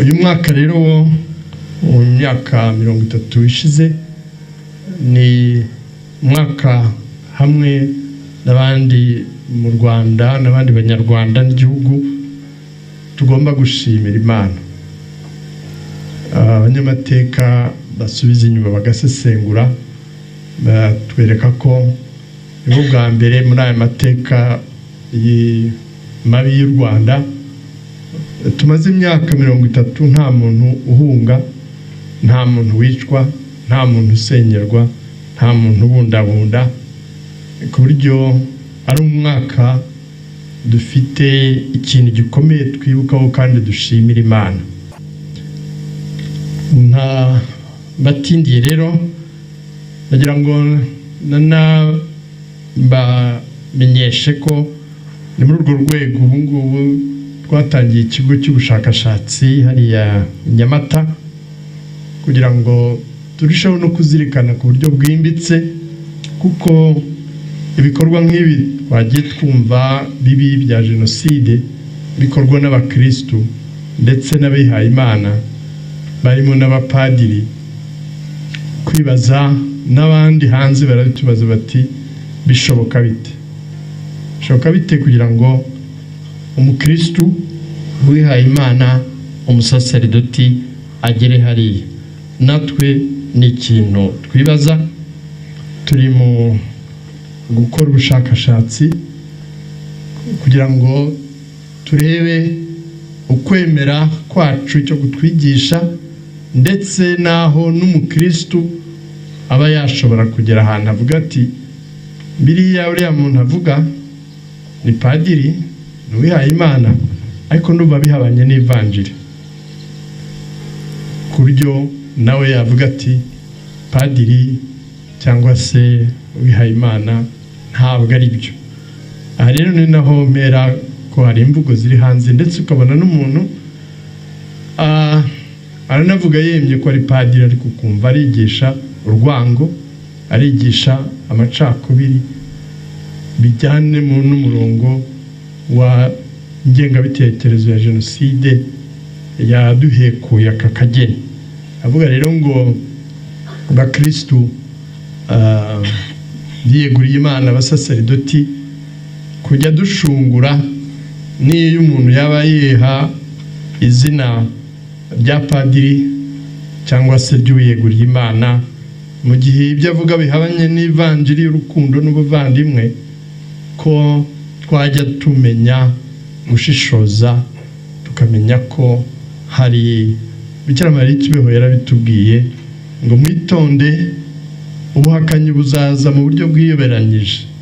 uyu mwaka rero mu myaka mirongo itatu ishize ni umwaka hamwe n'abandi mu rwanda n'abandi banyarwanda n'igihugu tugomba gushimira imana abanyamateka basubiza inyuma bagasesengura batwereka ko nibo bwa mbere muri aya mateka mabi y'u rwanda tumaze imyaka mirongo itatu nta muntu uhunga nta muntu wicwa nta muntu usenyerwa nta muntu ubundabunda ku buryo ari umwaka dufite ikintu gikomeye twibukaho kandi dushimira imana nta batindiye rero ndagira ngo nabamenyeshe ko ni muri urwo rwego ubu ngubu twatangiye ikigo cy'ubushakashatsi hariya nyamata kugira ngo turusheho no kuzirikana ku buryo bwimbitse kuko ibikorwa nk'ibi twagiye twumva bibi bya jenoside bikorwa n'abakirisitu ndetse n'abihayimana barimo n'abapadiri kwibaza n'abandi hanze barabitubaza bati bishoboka bite bishoboka bite kugira ngo umukirisitu wihaye imana umusaseridoti agere hariya natwe ni ikintu twibaza turi mu gukora ubushakashatsi kugira ngo turebe ukwemera kwacu cyo kutwigisha ndetse n'aho n'umukirisitu aba yashobora kugera ahantu avuga ati biriya uriya muntu avuga ni padiri ntiwihaye imana ariko n'uba bihabanye n'ivanjiri ku buryo nawe yavuga ati padiri cyangwa se wihaye imana ntabwo ari byo aha rero ni naho mpera ko hari imvugo ziri hanze ndetse ukabona n'umuntu aranavuga yemye ko ari padiri ariko ukumva arigisha urwango arigisha amacakubiri bijyane n'umurongo wa ngengabitekerezo ya jenoside yaduhekuye aka kageni avuga rero ngo abakirisitu yiyeguriye imana abasaseridoti kujya dushungura n'iyo umuntu yaba yiha izina rya padiri cyangwa se ry'uwiyeguriye imana mu gihe ibyo avuga bihabanye n'ivanjiri y'urukundo n'ubuvandimwe ko twajya tumenya gushishoza tukamenya ko hari mariya ikibeho yarabitubwiye ngo mwitonde ubuhakanyi buzaza mu buryo bwiyoberanyije